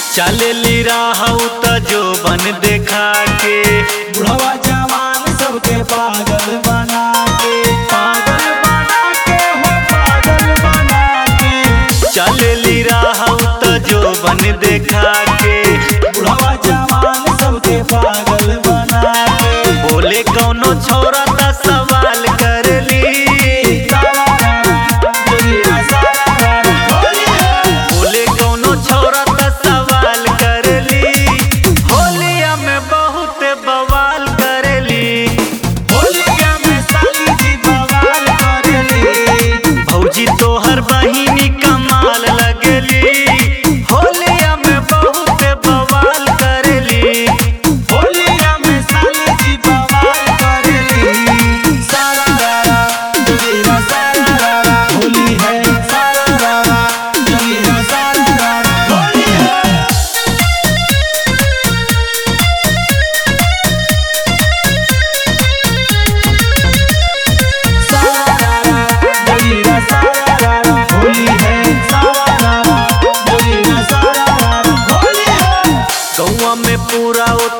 चलेली राहू त जो बन देखा के बुढ़वा जवान सबके पागल बना के पागल बना के हो पागल बना के चलेली राहू त जो बन देखा के बुढ़वा जवान सबके पागल बना के बोले कौनो छोरा त सवाल करली बोले कौनो छोरा त सवाल करली होलिया में बहुत बवाल करली भौजी तोहर बहिनी कमाल लगली होलिया में बहुत बवाल करली गौवा में पूरा